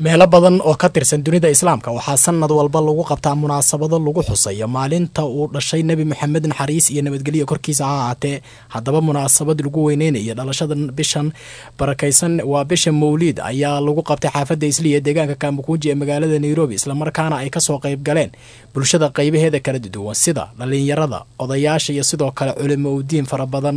meelo badan oo ka tirsan dunida islaamka waxaa sanad walba lagu qabtaa munaasabado lagu xusayo maalinta uu dhashay nebi moxamed naxariis iyo nabadgelyo korkiisa ha ahaatee haddaba munaasabad lagu weyneynayo dhalashada bishan barakaysan waa bisha mawliid ayaa lagu qabtay xaafadda isliya ee deegaanka kaamukuuji ee magaalada nairobi islamarkaana ay kasoo qayb galeen bulshada qaybaheeda kala duwan sida dhalinyarada odayaasha iyo sidoo kale culimo udiin fara badan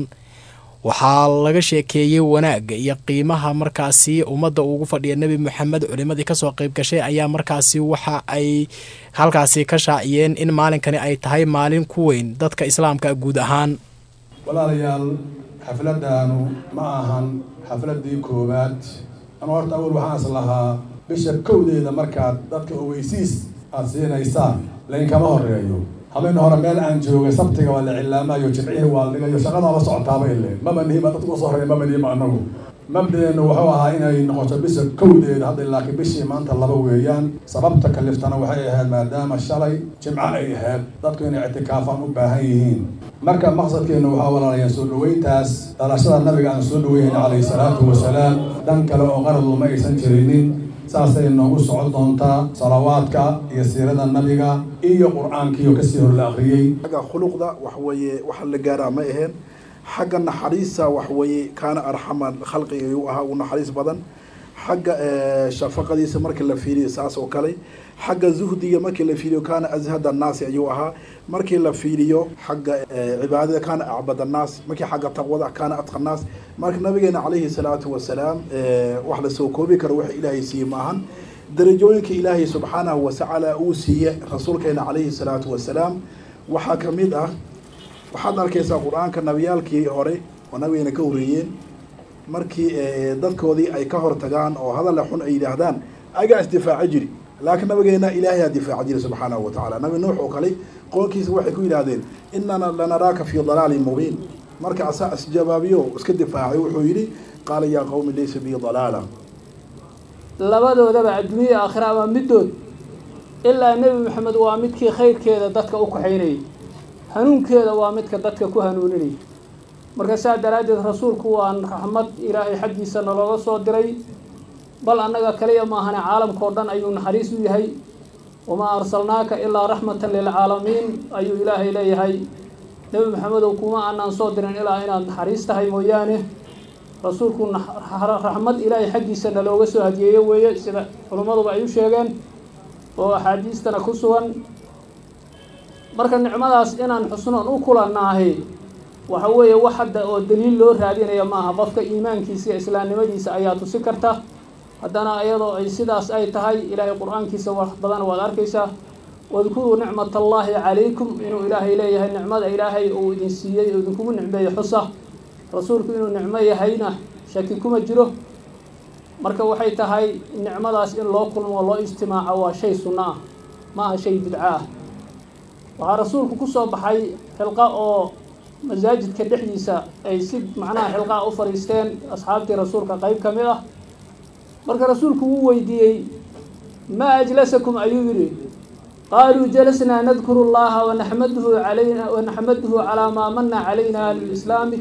waxaa laga sheekeeyey wanaagga iyo qiimaha markaasi ummadda ugu fadhiya nebi moxamed culimadii kasoo qayb gashay ayaa markaasi waxa ay halkaasi ka shaaciyeen in maalinkani ay tahay maalin ku weyn dadka islaamka guud ahaan walaalayaal xafladdaanu ma ahan xafladdii koowaad ama horta awal waxaan is lahaa bisha kowdeeda markaad dadka ogeysiis aada siinaysaan laynkama horeeyo habeen hore meel aan joogay sabtiga waa la cilaamayo jimcihii waa la dhigayo shaqadaaba socotaaba ile maba nihima dadka usoo horeeya maba nihima anagu mabdeennu wuxuu ahaa inay noqoto bisha kowdeeda hadda laakiin bishii maanta laba weeyaan sababta kaliftana waxay ahayd maadaama shalay jimco ay ahayd dadku inay ictikaafaan u baahan yihiin marka maqsadkeennu waxaa walaalayaan soo dhaweyntaas dhalashada nabiga aan soo dhaweynayna calayhi salaatu wasalaam dhan kale oo qaradu ma aysan jirinin saasay noogu socon doontaa salawaadka iyo siirada nabiga iyo qur-aankiioo kasii hor la akriyey xagga khuluqda wax weeye waxa la gaaraa ma aheen xagga naxariista wax weeye kaana arxama khalqiga ayuu ahaa uu naxariis badan xagga shafaqadiisa markii la fiiriyo saas oo kale xagga zuhdiga markii la fiiriyo kaana azhad annaasi ayuu ahaa markii la fiiriyo xagga cibaadada kaana acbad annaas markii xagga taqwada kaana adqa annaas marka nabigeena calayhi salaatu wasalaam wax lasoo koobi karo waxa ilaahay siiye maahan darajooyinka ilaahay subxaanahu watacaala uu siiye rasuulkeena calayhi salaatu wasalaam waxaa kamid ah waxaad arkaysaa qur-aanka nabiyaalkii hore oo nabigeena ka horreeyeen markii dadkoodii ay ka hortagaan oo hadalla xun ay yidhaahdaan agaa isdifaaco jiri laakiin nabigeena ilaahayaa difaaca jiri subxaanahu watacaala nabi nuux oo kale qoonkiisa waxay ku yidhahdeen inana lanaraaka fii dalaalin mubiin marka asaa isjabaabiyo iska difaacay wuxuu yidhi qaala yaa qawmi laysa bii dalaala labadoodaba adduunyada aakhira ama middood ilaa nebi maxamed waa midkii khayrkeeda dadka u kaxaynayay hanuunkeeda waa midka dadka ku hanuuninayay marka saa daraaddeed rasuulku waa raxmad ilaahay xaggiisa nalooga soo diray bal annaga kaliya maahane caalamkao dhan ayuu naxariis u yahay wamaa arsalnaaka ilaa raxmatan lilcaalamiin ayuu ilaahay leeyahay nebi maxamedow kuma aanaan soo dirin ilaa inaad naxariis tahay mooyaane rasuulku raxmad ilaahay xaggiisa nalooga soo hadiyeeyo weeye sida culimmaduba ay u sheegeen oo axaadiistana ku sugan marka nicmadaas inaan xusnoon u kulannaahay waxa weeye wax hadda oo daliil loo raadinaya maaha qofka iimaankiisa iyo islaamnimadiisa ayaa tusi karta haddana iyadoo ay sidaas ay tahay ilaahay qur-aankiisa wax badan waad arkaysaa wadkuruu nicmat allaahi calaykum inuu ilaahay leeyahay nicmada ilaahay uu idin siiyey oo idinkugu nicmeeyo xusa rasuulku inuu nicmo yahayna shaki kuma jiro marka waxay tahay nicmadaas in loo kulmo loo ijtimaaco waa shay sunno ah ma aha shay bidco ah waxaa rasuulku ku soo baxay xilqa oo masaajidka dhexdiisa ay si macnaha xilqaa u fadhiisteen asxaabtii rasuulka qeyb ka mid ah marka rasuulku wuu weydiiyey maa ajlasakum ayuu yidhi qaaluu jalasnaa nadkuru llaha wanaxmaduhu alayna wanaxmaduhu calaa maa mana calayna lilislaami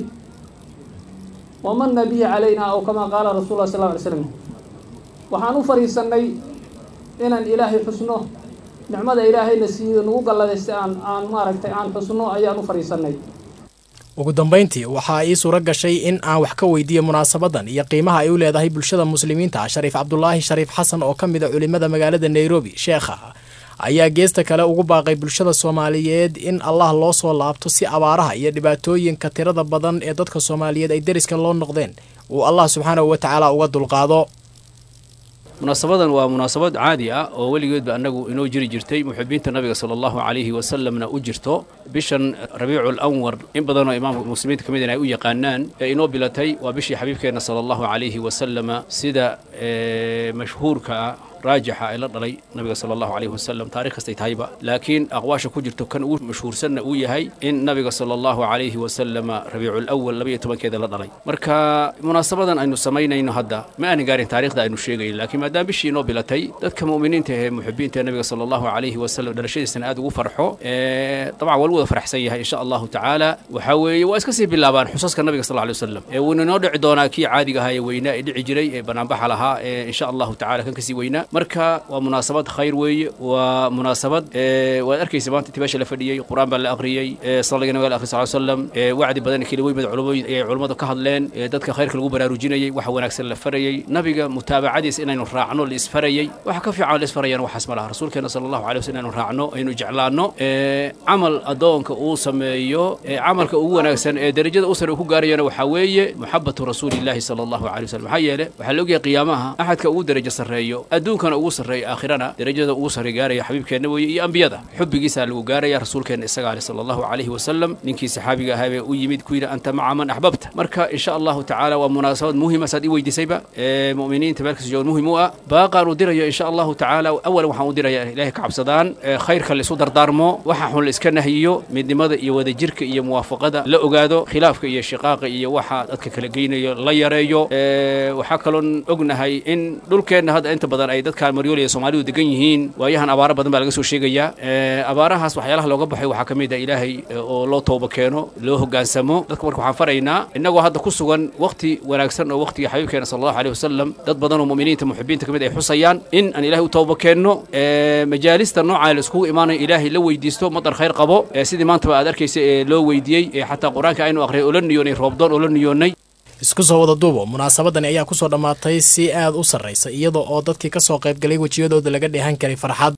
wamana bihi calayna aw kamaa qaala rasul lah sal lla alay slam waxaan u fadhiisanay inaan ilaahay xusno nicmada ilaahayna siiyo nagu galladaysta aan aan maaragtay aan xusno ayaan u fadhiisanay ugu dambayntii waxaa ii suuro gashay in aan wax ka weydiiyo munaasabadan iyo qiimaha ay u leedahay bulshada muslimiinta shariif cabdulaahi shariif xasan oo ka mid a culimada magaalada nairobi sheekha ayaa geesta kale ugu baaqay bulshada soomaaliyeed in allah loo soo laabto si abaaraha iyo dhibaatooyinka tirada badan ee dadka soomaaliyeed ay deriska loo noqdeen uu allah subxaanahu wa tacaala uga dulqaado munaasabadan waa munaasabad caadi ah oo weligeedba annagu inoo jiri jirtay muxibiinta nabiga sala allahu calayhi wasalamna u jirto bishan rabiicu lanwar in badanoo imaamka muslimiinta ka midin ay u yaqaanaan ee inoo bilatay waa bishii xabiibkeenna sala allahu calayhi wasalama sida mashhuurka ah raajixa ee la dhalay nabiga sala allahu calayhi wasalam taarikh kastay tahayba laakiin aqwaasha ku jirto kan ugu mashhuursanna uu yahay in nabiga sala allahu calayhi wasalama rabiicu lawal labaiyo tobankeeda la dhalay marka munaasabadan aynu samaynayno hadda ma aanan gaarin taarikhda aynu sheegayn laakiin maadaama bishii inoo bilatay dadka mu'miniinta ee muxibiinta ee nabiga sala allahu calayhi wasalam dhalashadiisana aad ugu farxo dabcan waa lagu wada farxsan yahay insha allahu tacaala waxaa weeye waa iska sii bilaabaan xusaska nabiga sal alay wasalam ee wuuna inoo dhici doonaa kii caadiga ahaa ee weynaa ee dhici jiray ee banaanbaxa lahaa ee insha allahu tacala kan kasii weynaa marka waa munaasabad khayr weeye waa munaasabad waad arkaysa maanta intii meesha la fadhiyey qur-aan baa la akhriyey salliga nabiga la akhri sal slam wacdi badan keliweyn culumooyin ayay culummadu ka hadleen dadka khayrka lagu baraarujinayey waxa wanaagsan la farayey nabiga mutaabacadiisa inaynu raacno la isfarayey waxa ka fiican la isfarayana waxaas ma laha rasuulkeena sala allahu alay wasallam inaynu raacno aynu jeclaanno camal addoonka uu sameeyo camalka ugu wanaagsan ee derajada u sare uu ku gaarayana waxaa weeye muxabatu rasuulillahi sala allahu alay wasallam maxaa yeele waxaa la ogyahay qiyaamaha axadka ugu derajo sarreeyo adduunkana ugu sarreeyo aakhirana derajada ugu sarre gaaraya xabiibkeenna weeye iyo ambiyada xubbigiisaa lagu gaaraya rasuulkeenna isaga ale sala allahu calayhi wasalam ninkii saxaabiga ahaa bee u yimid ku yidhi anta maca man axbabta marka insha allahu tacaala waa munaasabad muhima saad ii weydiisayba ee mu'miniinta meelkasta joogan muhim u ah baaqaan u dirayo insha allahu tacaala awalan waxaan u diraya ilahay ka cabsadaan khayrka la isu dardaarmo waxa xun la iska nahiyo midnimada iyo wadajirka iyo muwaafaqada la ogaado khilaafka iyo shiqaaqa iyo waxa dadka kala geynayo la yareeyo waxaa kaloon ognahay in dhulkeenna hadda inta badan ay dadkaan maryool iyo soomaalidu degan yihiin waayahan abaaro badan baa laga soo sheegayaa abaarahaas waxyaalaha looga baxay waxaa ka mid ah ilaahay oo loo tooba keeno loo hoggaansamo dadka marka waxaan faraynaa innagoo hadda ku sugan wakhti wanaagsan oo wakhtiga xabiibkeena sala allahu aleyh wasalam dad badan oo mu'miniinta muxibiinta ka mid ay xusayaan in aan ilahay u tooba keenno majaalista noocaa la iskugu imaanayo ilaahay la weydiisto madar khayr qabo sidii maantaba aad arkaysa ee loo weydiiyey ee xataa qur-aanka aynu aqriyay oo la niyoonay roobdoon oo la niyoonnay isku soo wada duubo munaasabadani ayaa ku soo dhammaatay si aad u sarraysa iyada oo dadkii ka soo qaybgalay wejiyadooda laga dheehan karay farxad